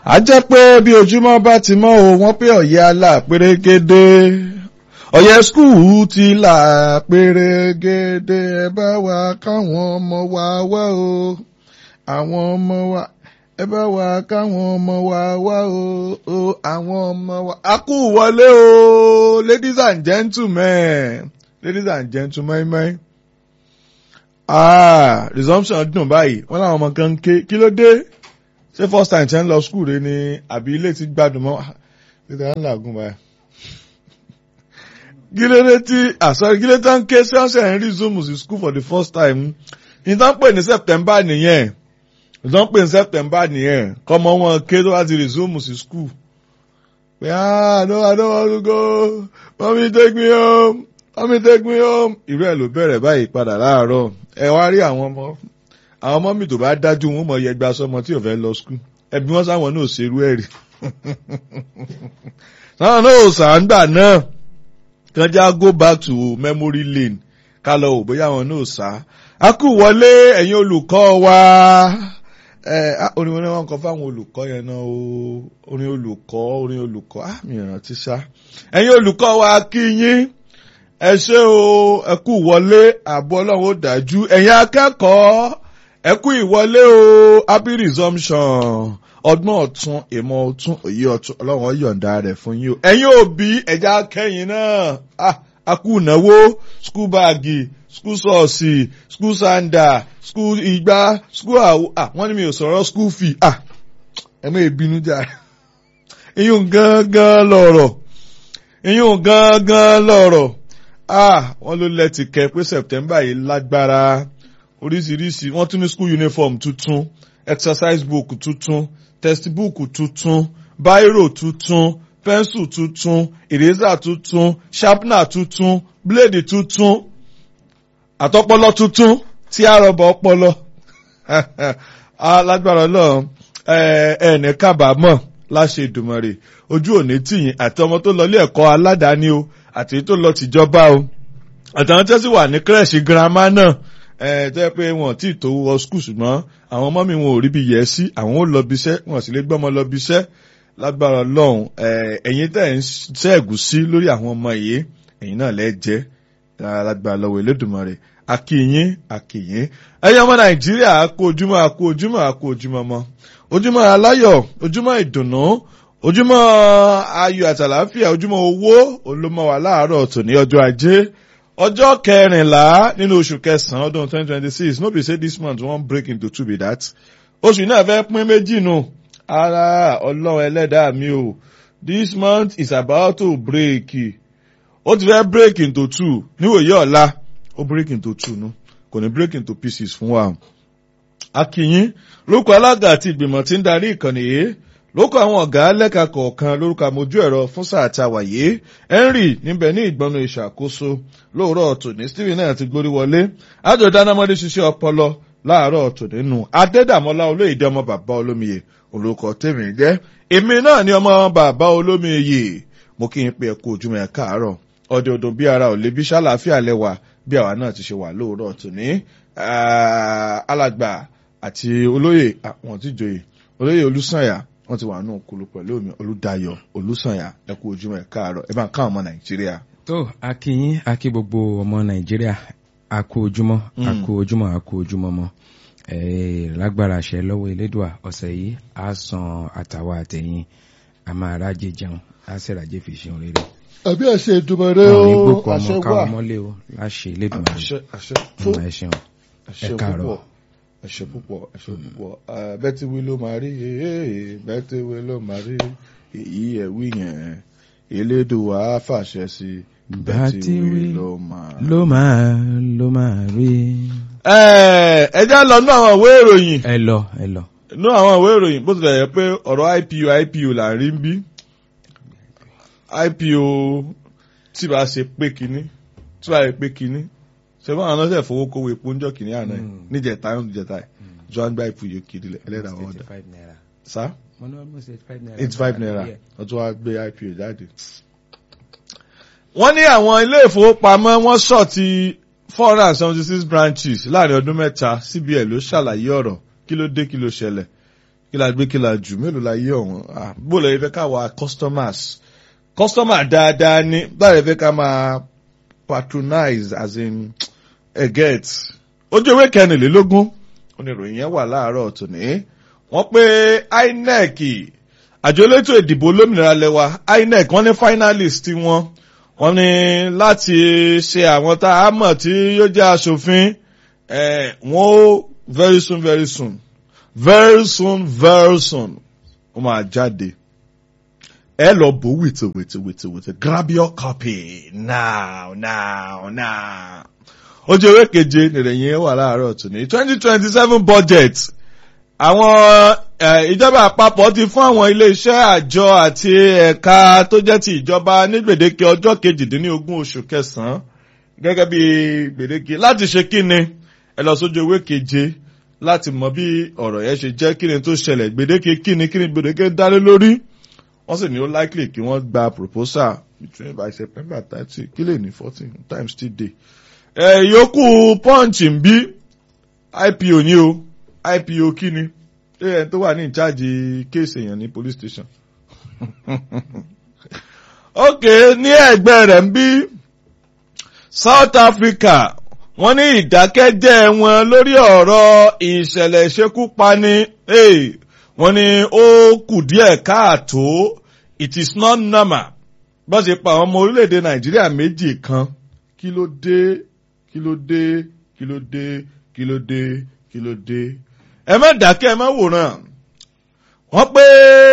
a jẹ́ pé bí ojúmọ́ bá ti mọ́ o wọ́n pé ọ̀yẹ́ alá pérégedé ọ̀yẹ́ skul ti là pérégedé ẹ bá wa káwọn ọmọ wa wá o àwọn ọmọ wa ẹ bá wa káwọn ọmọ wa wá o o àwọn ọmọ wa. a kú wọlé o ladies and gentlemen ladies and gentlemen mẹ́. ah resumption dùn báyìí wọ́n láwọn ọmọ kan ń ké kí ló dé ṣé first time ṣe ń lọ school rẹ ni àbí ilé ti gbádùn mọ́ títí à ń làágùn báyìí. kí ló dé tí àsọ̀rọ̀ kí ló tán ké sí ọ̀sẹ̀ ń resume sí school for the first time ìtàn pè ní September nìyẹn ìtàn pè ní September nìyẹn kọ́mọ wọn ké tó bá ti resume sí school. pé ah no I don't want to go mommy take me home mommy take me home ìrú ẹ̀ ló bẹ̀rẹ̀ báyìí padà láàárọ̀ ẹ wá rí àwọn ọmọ àwọn ọmọ mi tó bá dájú wọn mọ yẹgba sọmọ tí ò fẹ́ lọ skul ẹbí wọn sáwọn náà ṣerú ẹ̀ rí sáwọn náà ò sàǹgbà náà kàn já go back to memory lane ká lọ wò bóyá àwọn náà sá a kú wọlé ẹ̀yin olùkọ́ wa ẹ orin wọn wọn kọ fáwọn olùkọ́ yẹn náà o orin olùkọ́ orin olùkọ́ á mi rántí sá ẹ̀yin olùkọ́ wa kí yín ẹ ṣé o ẹ kú wọlé ààbò Ọlọ́run ó dájú ẹ̀yin akẹ́kọ̀ọ́ ẹ kú ìwọlé o happy resumption ọgbọ́n ọ̀tún ìmọ̀ ọ̀tún òye ọ̀tún ọlọ́run yọ̀ǹda rẹ̀ fún yín o ẹ̀yin òbí ẹ̀já kẹ́yìn náà a kú ìnáwó skul báàgì skul sọ̀ọ̀sì skul sanda skul ìgbà skul àwọ̀ wọ́n ní mi ò sọ̀rọ̀ skul fee ẹ mọ̀ ìbínú jà iyún gángan lọ̀rọ̀ iyún gángan lọ̀rọ̀ wọ́n ló lẹ́tì kẹ́ pé September yìí lágbára oríṣiríṣi wọ́n tún ní school uniform tuntun exercise book tuntun textbook tuntun biro tuntun pencil tuntun eraser tuntun sharpener tuntun blade tuntun àtọpọlọ tuntun tí a rọbọ ọpọlọ alágbára Ọlọ́run ẹnì kábàámọ̀ láṣẹ Èdùmàrè ojú òní tìyìn àti ọmọ tó lọ ilé ẹ̀kọ́ aládàáni o àti tó lọ tìjọba o àtàwọn tẹ́sí wà ní kírẹ̀ṣì girama náà ẹ tẹ́ pé wọn tí tó wọ skul ṣùgbọ́n àwọn ọmọ mi wọn ò rí bí yẹ sí àwọn ò lọ bí iṣẹ́ wọn sì lè gbọ́mọ lọ bí iṣẹ́ lágbára Ọlọ́run ẹ̀yin tẹ́ ń ṣẹ́ẹ̀gù sí lórí àwọn ọmọ yìí ẹ̀yin náà lẹ́ jẹ́ lágbára lọ́wọ́ Elédùmarè akíyín akíyín ẹ̀yin ọmọ Nàìjíríà kú ojúmọ́ kú ojúmọ́ kú ojúmọ́ mọ́ ojúmọ́ aláyọ̀ ojúmọ́ ìdùnnú ojúmọ́ ayọ̀ àtàlàáfíà ojúmọ́ owó olómọ wà láàárọ̀ tòní ọjọ́ ajé ọjọ́ kẹrìnlá nínú oṣù kẹsàn-án ọdún twenty twenty six no be say this month wan break into two be that oṣù náà fẹ́ pín méjì nù ara ọlọ́run ẹlẹ́dàá mi o this month is about to break ó ti fẹ́ break into two níwòye ọ̀la ó break into two nu kò ní break into pieces fún wa. akínyín lórúkọ alága àti ìgbìmọ̀ tí ń darí ìkànnì yìí lókọ àwọn ọ̀gá lẹ́ka kọ̀ọ̀kan lórúkọ àmójú ẹ̀rọ fún sáà tá a wà yìí henry níbẹ̀ ní ìgbọ́nu ìṣàkóso lóòrọ̀ tòní stephen náà ti gbórí wọlé àjọ dánámọ́dé ṣiṣẹ́ ọpọlọ láàárọ̀ tòní nù adédàmọ́lá olóyèdè ọmọ bàbá olómiyè olùkọ́ tèmi jẹ́ èmi náà ni ọmọ bàbá olómiyè mo kí n pe ẹ̀kú ojúmọ́ ẹ̀ káàárọ̀ ọdẹ ọdún bí ara ò lè bí ṣàlàáfíà lẹ́wà bí àwa náà ti ṣe wà lóòrọ̀ tòní alàgbà àti olóyè àwọn tíjòyè olóyè olùsànyà wọ́n ti wà nù kulu pẹ̀lú omi olùdayọ̀ olùsànyà ẹ kú ojúmọ́ ẹ káàárọ̀ ẹ bá ń ká ọmọ nàìjíríà. tó a kí yín a kí gbogbo ọmọ nàìjíríà a kú ojúmọ́ a kú ojúmọ́ a kú ojúmọ́ mọ́ lágbára àṣẹ lọ́wọ́ elédùà ọ̀sẹ̀ yìí a san àtàwa àtẹ̀yìn a máa rájẹ jẹun a sì rájẹ fi ṣeun rere. àbí àṣẹ ìdùmọ̀rẹ́ àwọn o ìgbókò àṣẹ ọmọ wà káwọn mọ́lé o láṣẹ elédùà àṣẹ àṣẹ rẹ tó ẹ ṣeun àṣẹ ẹ káàárọ̀. púpọ̀ àṣẹ púpọ̀ àṣẹ púpọ̀ bẹ́tí wí ló máa rí bẹ́tí wí ló máa rí èyí ẹ̀ wí yẹn elédùwà á fàṣẹ sí bẹ́tí wí ló máa rí. ló máa ló máa rí. ẹ já lọ nú àwọn ìwé ìròyìn ẹ lọ ẹ lọ. nú àwọn ìwé ìròyìn bó tilẹ̀ yẹ pé ọ̀rọ̀ IPO IPO là ń rí ń bí IPO tí bá ṣe pé kinní tí bá ṣe pé kinní ṣe fún àwọn ọlọ́sẹ̀ fowó kówó epo ń jọ kìnní àná yìí Mm. níjẹta ń jẹta yìí johan gba ìfúyè kiri ẹlẹ́dàá wọn dà naira. sá mo ní almost eighty five naira. eighty five naira wọ́n tún wá gbé IPO jáde. wọ́n ní àwọn ilé ìfowópamọ́ wọ́n ṣọ̀tì four hundred and seventy six branches láàrin ọdún mẹ́ta CBN ló ṣàlàyé ọ̀rọ̀ kí ló dé kí ló ṣẹlẹ̀ kí la gbé kí la jù mélòó la yé ọ̀hún Ah, bó lè fẹ́ ká wa customers customer dáadáa ní báyìí fẹ́ ká máa patronize as in ẹ get ojú ewé kẹrìnlélógún oníròyìn yẹn wà láàárọ̀ tòní wọ́n pé INEC àjọ elétò ìdìbò olómìnira lẹ́wà INEC wọ́n ní finalist wọn wọ́n ní láti ṣe àwọn tá a mọ̀ tí yóò jẹ́ aṣòfin eh, wọ́n ó very soon very soon very soon very soon wọ́n máa jáde ẹ lọ bò wìtì wìtì wìtì wìtì grab your copy now now now ojú ewé keje nìrẹ̀yìn wà láàárọ̀ tòní twenty twenty seven budget àwọn eh, ìjọba àpapọ̀ ti fún àwọn ilé-iṣẹ́ àjọ àti ẹ̀ka tó jẹ́ ti ìjọba ní gbèdéke ọjọ́ kejìdínlógún oṣù kẹsàn-án gẹ́gẹ́ bí gbèdéke láti ṣe kíni ẹ lọ sójú ewé keje láti mọ bí ọ̀rọ̀ yẹn ṣe jẹ́ kíni tó ṣẹlẹ̀ gbèdéke kíni kíni gbèdéke dálé lórí wọ́n sì ní ó likely kí wọ́n gba proposal between by September thirty kí lè ní fourteen times still day. ẹ yòókù punch ń bí IPO ní o IPO kí ni ṣé ẹni tó wà ní ìcháàjì kéèsì èèyàn ní police station. ok ní ẹgbẹ́ rẹ̀ ń bí South Africa wọ́n ní ìdákẹ́jẹ́ wọn lórí ọ̀rọ̀ ìṣẹ̀lẹ̀ ìṣekúpani hey, wọ́n ní ó kù díẹ̀ káàtó it is not normal bó ṣe pa àwọn ọmọ orílẹ̀-èdè Nàìjíríà méjì kan kí ló dé kí ló dé kí ló dé kí ló dé kí ló dé ẹ má dákẹ́ ẹ má wòran wọ́n pé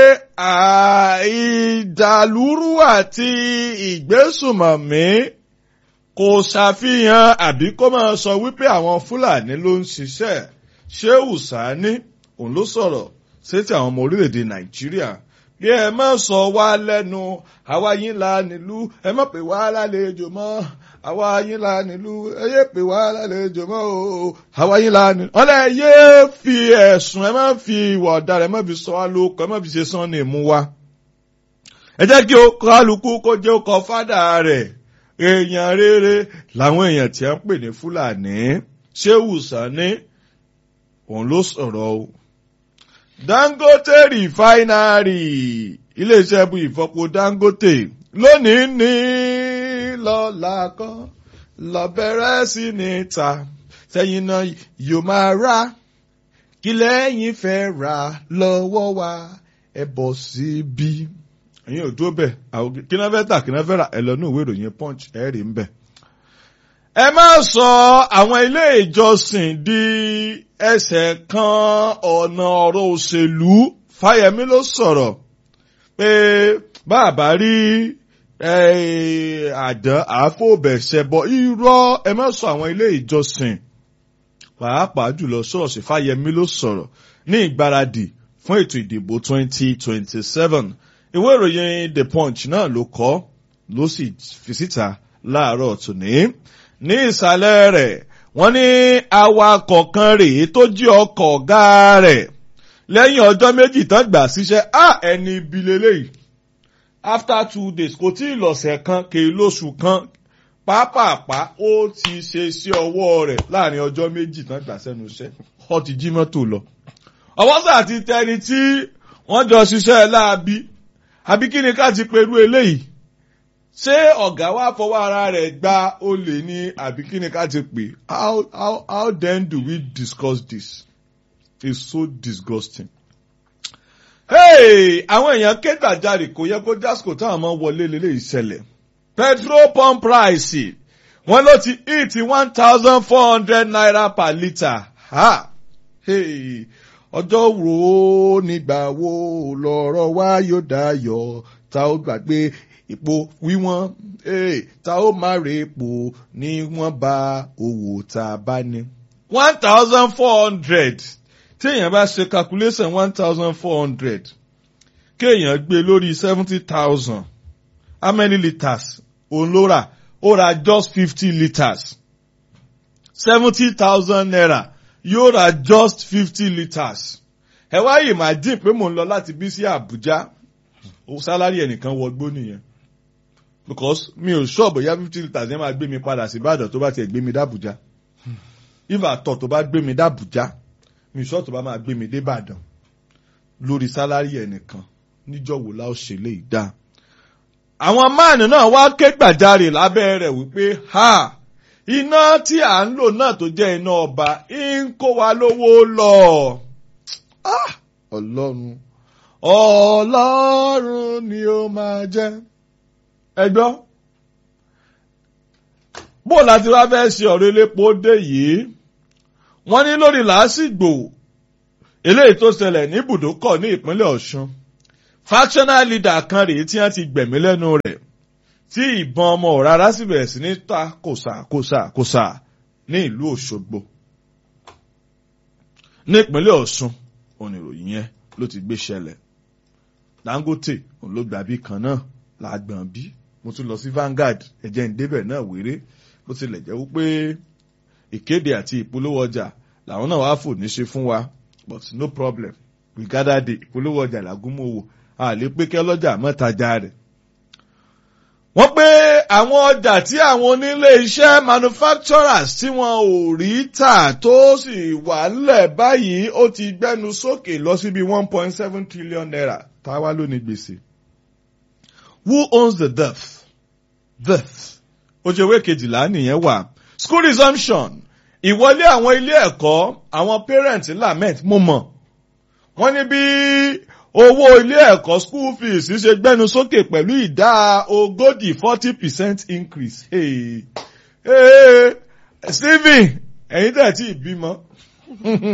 ìdàlúrú àti ìgbésùmọ̀mí kò ṣàfihàn àbí kó máa sọ wípé àwọn Fúlàní ló ń ṣiṣẹ́ Shehu Sani òun ló sọ̀rọ̀ sétí àwọn ọmọ orílẹ̀-èdè Nàìjíríà bí ẹ má sọ wá lẹ́nu àwa yín la nílùú ẹ má pè wá lálejò mọ́ àwa yín la nílùú ẹ yé pè wá lálejò mọ́ o àwa yín la nílùú. wọ́n lẹ yé fi ẹ̀sùn ẹ má fi ìwà ọ̀daràn ẹ má fi sọ wá lóko ẹ má fi ṣe sán ní ìmú wa. ẹ jẹ́ kí o kálukú kó jẹ́ ọkọ̀ fádà rẹ̀ èèyàn rere làwọn èèyàn tí a ń pè ní Fúlàní Shehu Sani òun ló sọ̀rọ̀ o. Dangote refinery iléeṣẹ́ bu ìfọpo Dangote lónìí ní lọ́la kan lọ bẹ̀rẹ̀ sí ní ta sẹ́yìn náà yóò máa rà kí lẹ́yìn fẹ́ rà lọ́wọ́ wa ẹ bọ̀ síbí. ẹ̀yin ò dúró bẹ̀ kí náà fẹ́ tà kí náà fẹ́ rà ẹ lọ ní ìwé ìròyìn punch ẹ rí ń bẹ̀. ẹ má sọ àwọn ilé ìjọsìn di ẹsẹ̀ kan ọ̀nà ọ̀rọ̀ òṣèlú Fáyẹmí ló sọ̀rọ̀ pé bàbá rí àdán àáfòbẹ̀ṣẹ̀bọ irọ́ ẹ má sọ àwọn ilé ìjọsìn pàápàá jùlọ ṣọ́ọ̀ṣì Fáyẹmí ló sọ̀rọ̀ ní ìgbáradì fún ètò ìdìbò 2027 ìwé ìròyìn The Punch náà ló kọ ló sì fi síta láàárọ̀ tòní ní ìsàlẹ̀ rẹ̀ wọ́n ní awakọ̀ kan rèé tó jí ọkọ̀ ọ̀gá rẹ̀ lẹ́yìn ọjọ́ méjì tán gbà síṣẹ́ á ẹni ibi lélẹ́yìí after two days kò tí ì lọ̀sẹ̀ kan kì í lóṣù kan pápápá ó ti ṣe sí ọwọ́ rẹ̀ láàrin ọjọ́ méjì tán gbà sẹ́nu iṣẹ́ ó ti jí mọ́tò lọ. ọwọ́ sà ti tẹni tí wọ́n jọ ṣiṣẹ́ láabi àbí kí ni ká ti perú eléyìí ṣé ọ̀gá wa fọwọ́ ara rẹ̀ gba olè ní àbí kí ni ká ti pè how how how then do we discuss this it's so disgusting. hey àwọn èèyàn ké gbàjarè kò yẹ kó jásìkò táwọn ọmọ wọlé lélẹ̀ ìṣẹ̀lẹ̀ petrol pump price wọ́n ló ti hit one thousand four hundred naira per litre ha hey ọjọ́ wo nígbà wo lọ́rọ̀ wa yóò dayọ̀ tá ó gbàgbé epo wíwọ́n tá ó máa rè epo ní wọ́n bá owó tá a bá ní. one thousand four hundred téèyàn bá ṣe calculation one thousand four hundred kéèyàn gbé lórí seventy thousand how many litres òun ló rà ó ra just fifty litres seventy thousand naira yóò ra just fifty litres ẹ wá yìí máa dín pé mò ń lọ láti bí sí Àbújá sálárì ẹnìkan wọgbó nìyẹn because mi ò ṣọ́ọ̀bù yá fifty litres yẹn máa gbé mi padà sí Ìbàdàn tó bá tiẹ̀ gbé mi dábùjá if àtọ̀ tó bá gbé mi dábùjá mi ṣọ́ọ̀ tó bá máa gbé mi dé Ìbàdàn lórí sálárì ẹnìkan níjọ́ wo la ó ṣe lè dá. àwọn máàlù náà wá ké gbàjarè lábẹ́ rẹ̀ wípé ha iná tí à ń lò náà tó jẹ́ iná ọba ń kó wa lówó lọ. Ah! ọlọ́run ọlọ́run ni ó máa jẹ́. ẹ gbọ́ bó láti wá fẹ́ ṣe ọ̀rọ̀ elépo dé yìí wọ́n ní lórí làásìgbò eléyìí tó ṣẹlẹ̀ ní ibùdókọ̀ ní ìpínlẹ̀ ọ̀ṣun factional leader kan rèé tí wọ́n ti gbẹ̀mí lẹ́nu rẹ̀ tí ìbọn ọmọ rárá sì bẹ̀rẹ̀ sí ní ta kòsà kòsà kòsà ní ìlú òṣogbo ní ìpínlẹ̀ ọ̀ṣun oníròyìn yẹn ló ti gbé ṣẹlẹ̀ dangote òun ló gbàbí kan náà làgbọ̀n bí mo tún lọ sí Vanguard ẹ̀jẹ̀ ń débẹ̀ náà wéré bó tilẹ̀ jẹ́ wípé ìkéde àti ìpolówó ọjà làwọn náà wàá fò ní ṣe fún wa but no problem we gather the ìpolówó ọjà làgúnmọ̀wò a lè pé kí ọlọ́jà mọ́tajà rẹ̀. wọ́n pé àwọn ọjà tí àwọn onílé iṣẹ́ manufacturers tí wọn ò rí tà tó sì wà ńlẹ̀ báyìí ó ti gbẹ́nu sókè lọ síbi one point seven trillion naira táwa ló ní gbèsè. Who owns the death? Death. Ojú ewé kejìlá nìyẹn wà. School resumption. Ìwọlé àwọn ilé ẹ̀kọ́ àwọn parents lament mo mọ̀. Wọ́n ní bí owó ilé ẹ̀kọ́ school fees ṣe gbẹ́nu sókè pẹ̀lú ìdá ogójì forty percent increase. Hey, hey, Stephen, ẹ̀yin tẹ̀ tí ì bímọ.